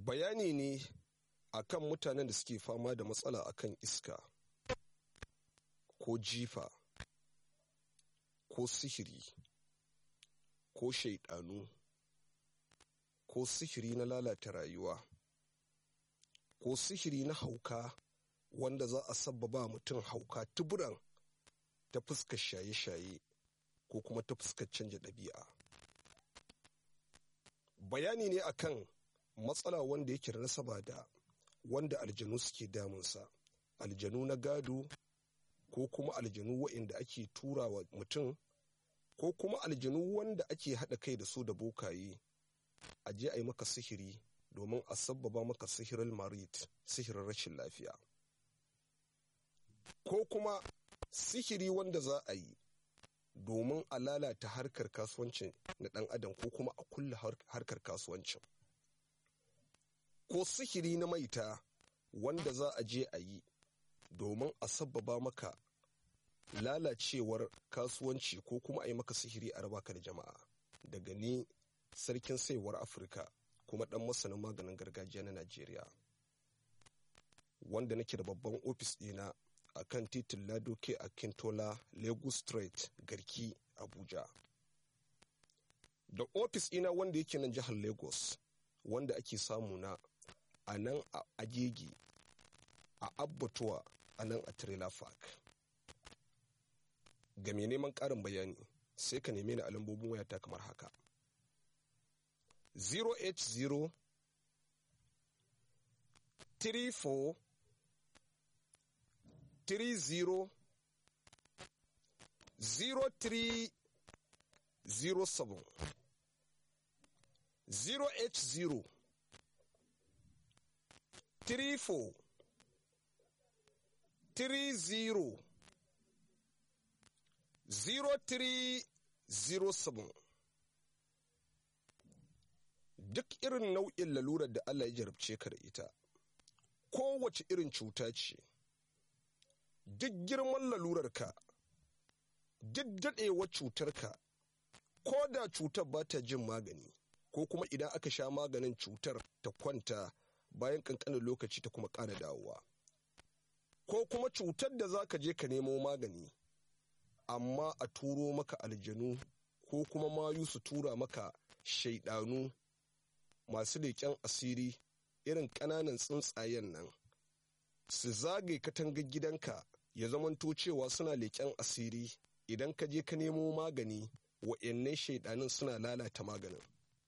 bayani ne akan mutanen da suke fama da matsala akan iska ko jifa ko sihiri ko shaidanu ko sihiri na lalata rayuwa ko sihiri na hauka wanda za a sabbaba mutum hauka tuburan ta fuskar shaye-shaye ko kuma ta fuskar canja ɗabi'a bayani ne akan matsala wanda yake da nasaba da wanda aljanu suke damunsa aljanu na gado ko kuma aljanu waɗanda ake tura wa mutum ko kuma aljanu wanda ake haɗa kai da su da bokaye a je a yi maka sihiri domin a sabbaba maka sihirin marit sihirin rashin lafiya ko kuma sihiri wanda za a yi domin a lalata harkar kasuwancin na ɗan adam ko kuma a kulle harkar kasuwancin ko sihiri na maita wanda za a je a yi domin a sabbaba maka lalacewar kasuwanci ko kuma a yi maka sihiri a raba ka da jama'a daga ni sarkin saiwar afirka kuma ɗan masanin maganin gargajiya na najeriya wanda nake da babban ofis ɗina a kan titin ladoke a kintola lagos street garki abuja da ofis ɗina wanda yake nan jihar lagos wanda ake samu na a nan a agegi a abbatuwa a nan a trailer park ga mai neman ƙarin bayani sai ka neme ni a lambobin wayata kamar haka 080 34 30 0307 080 34 30 0307 duk irin nau'in lalurar da Allah ya jarabce ka da ita kowace irin cuta ce duk girman lalurarka duk daɗewar cutarka ko da cutar ba ta jin magani ko kuma idan aka sha maganin cutar ta kwanta bayan ƙanƙanin lokaci ta kuma ƙara dawowa ko kuma cutar da za ka je ka nemo magani amma a turo maka aljanu ko kuma mayu su tura maka shaidanu masu leƙen asiri irin ƙananan tsuntsayen nan su zagaye katangar gidanka ya zamanto cewa suna leƙen asiri idan ka je ka nemo magani wa'annan shaidanin suna lalata maganin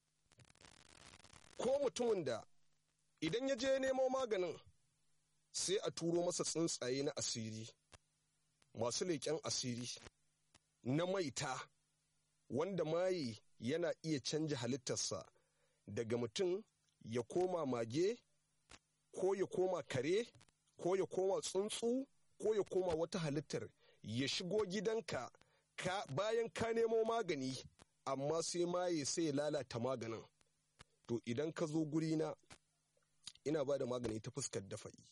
ko mutumin da idan ya je nemo maganin sai a turo masa tsuntsaye na asiri masu leƙen asiri na maita wanda maye yana iya canja halittarsa daga mutum ya koma mage ko ya koma kare ko ya koma tsuntsu ko ya koma wata halittar ya shigo gidanka ka bayan ka nemo magani amma sai maye sai ya lalata maganin to idan ka zo gurina ina ba da magani ta fuskar dafa'i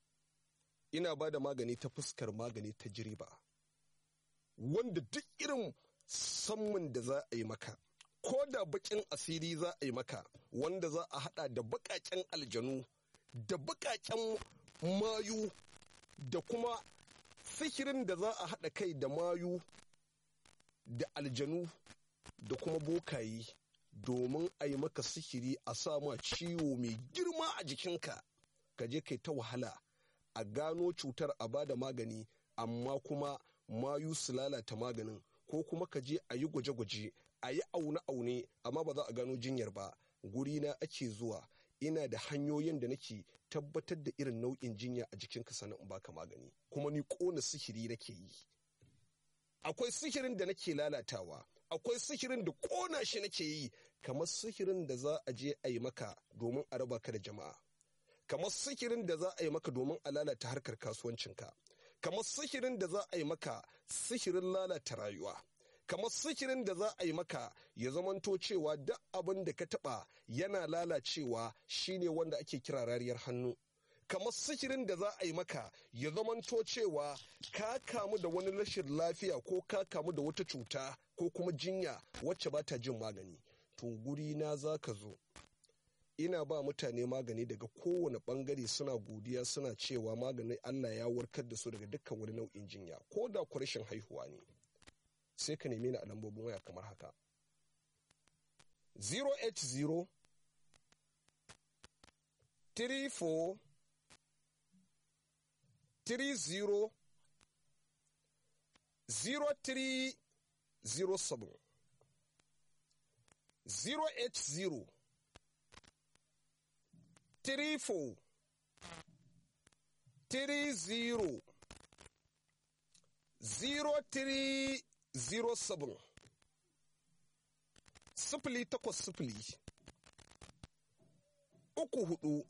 ina ba da magani ta fuskar magani ta jiriba wanda duk irin sammun da za a yi maka ko da bakin asiri za a yi maka wanda za a hada da bakaken aljanu da bakaken mayu da kuma sihirin da za a hada kai da mayu da aljanu da kuma bokayi domin a yi maka sihiri a sa ma ciwo mai girma a jikinka ka je kai ta wahala a gano cutar a bada magani amma kuma mayu su lalata maganin ko kuma ka je a yi gwaje-gwaje a yi aune-aune amma ba za a gano jinyar ba gurina ake zuwa ina da hanyoyin da nake tabbatar da irin nau'in jinya a jikinka sannan in baka magani kuma ni kona sihiri nake yi akwai sihirin da nake lalatawa akwai sihirin da kona shi nake yi kamar sihirin da za a je a yi maka domin a raba ka da jama'a kamar sihirin da za a yi maka domin a lalata harkar kasuwancinka kamar sihirin da za a yi maka sihirin lalata rayuwa kamar sihirin da za a yi maka ya zamanto cewa duk abin da ka taba yana lalacewa shine wanda ake kira rariyar hannu kamar sihirin da za a yi maka ya zamanto cewa ka kamu da wani rashin lafiya ko ka kamu da wata cuta ko kuma jinya wacce ba ta jin magani to guri na za ka zo ina ba mutane magani daga kowane bangare suna godiya suna cewa maganin Allah ya warkar da su daga dukkan wani nau'in jinya ko da ku rashin haihuwa ne sai ka neme ni a lambobin waya kamar haka 080 34 30 0307 080 34 30 0307 sifili takwas sifili uku hudu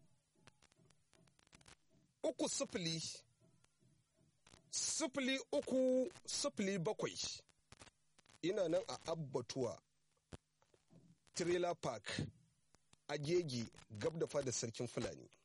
uku sifili sifili uku sifili bakwai ina nan a abbatuwa trailer park agege gab da fada sarkin fulani